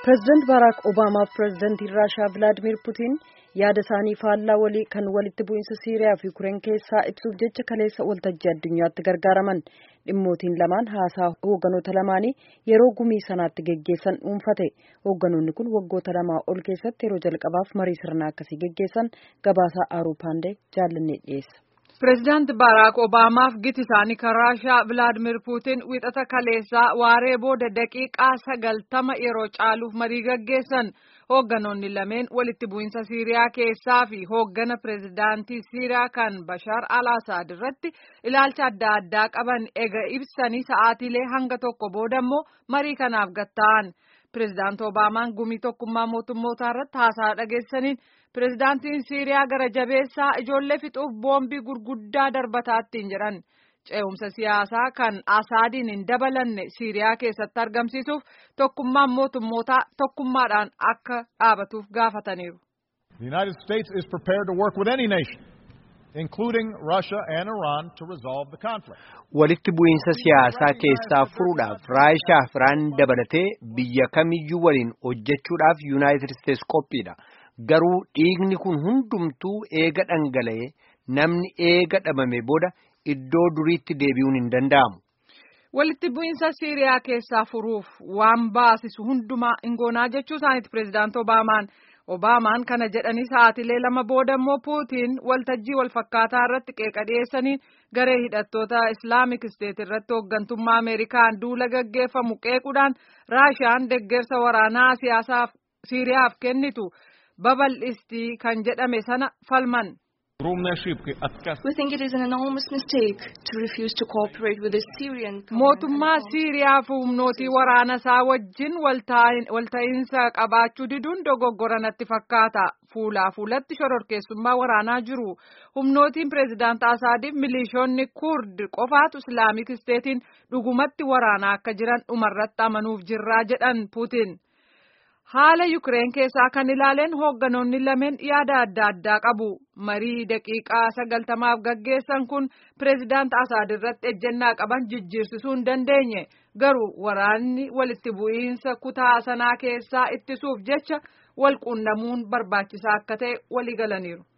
Pireezidaant Baaraak Obaamaa fi pireezidaantiin Raashaa Vilaadimir Putiin yaada isaanii faallaa walii kan walitti bu'iinsa Siiriyaa fi Ukireen keessaa ibsuuf jecha kaleessa waltajjii addunyaatti gargaaraman dhimmootiin lamaan haasaa hoogganoota lamaanii yeroo gumii sanaatti geggeessan dhuunfate hoogganoonni kun waggoota lamaa ol keessatti yeroo jalqabaaf marii sirnaa akkasii geggeessan gabaasaa aaruu paandee jaallannee dhiyeessa. Pireezidaanti Baaraak Obaamaaf giti isaanii kan Raashaa Vilaadimir Puutiin wixata kaleessaa waaree booda daqiiqaa sagaltama yeroo caaluuf marii gaggeessan hoogganoonni lameen walitti bu'iinsa Siiriyaa keessaa fi hooggana pireezidaantii Siiriyaa kan Bashaar al-Asaad irratti ilaalcha adda addaa qaban ega ibsanii sa'aatiilee hanga tokko booda immoo marii kanaaf gatta'an. Pireezidaanti Obaamaan gumii tokkummaa mootummootaa irratti haasaa dhageessaniin pireezidaantiin Siiriyaa gara jabeessaa ijoollee fixuuf boombii gurguddaa darbataattiin jedhan ce'umsa siyaasaa kan Asaadiin hin dabalanne Siiriyaa keessatti argamsiisuuf tokkummaan mootummootaa tokkummaadhaan akka dhaabatuuf gaafataniiru. The United States is prepared to work with any nation, including Russia and Iran, to resolve the conflict. Walitti bu'iinsa siyaasaa keessaa furuudhaaf Raashaa fi Iraan dabalatee biyya kamiyyuu waliin hojjechuudhaaf Yuunaayitid Isteets qophiidha. Garuu dhiigni kun hundumtuu eega dhangala'ee namni eega dhabame booda iddoo duriitti deebi'uun hin danda'amu. Walitti bu'iinsa Siiriyaa keessaa furuuf waan baasisu hundumaa ingoonaa jechuu isaaniiti pireezidaanti Obaamaan. Obaamaan kana jedhanii sa'aatilee lama booda immoo Puutiin waltajjii walfakkaataa irratti qeeqa dhiyeessanii garee hidhattoota Islaamik Isteet irratti hooggantummaa Ameerikaan duula gaggeeffamu qeequudhaan Raashaan deggersa waraanaa siyaasaaf Siiriyaaf kennitu babal'istii kan jedhame sana falman. We think it is an enormous mistake to refuse to cooperate with the Syrian Mootummaa Siiriyaa fi humnootii waraana isaa wajjin walta'iinsa qabaachuu diduun dogoggora natti fakkaata. Fuulaa fuulatti shororkeessummaa waraanaa jiru. Humnootiin pireezidaant Asaadiif milishoonni Kurd qofaatu Islaamik Isteetiin dhugumatti waraanaa akka jiran dhumarratti amanuuf jirraa jedhan Puutiin. Haala Yukireen keessaa kan ilaaleen hoogganoonni lameen yaada adda addaa qabu. Marii daqiiqaa sagaltamaaf gaggeessan kun pireezidaant Asaad irratti ejjennaa qaban jijjiirsisuu hin dandeenye. Garuu waraanni walitti bu'iinsa kutaa sanaa keessaa ittisuuf jecha wal quunnamuun barbaachisaa akka ta'e walii galaniiru.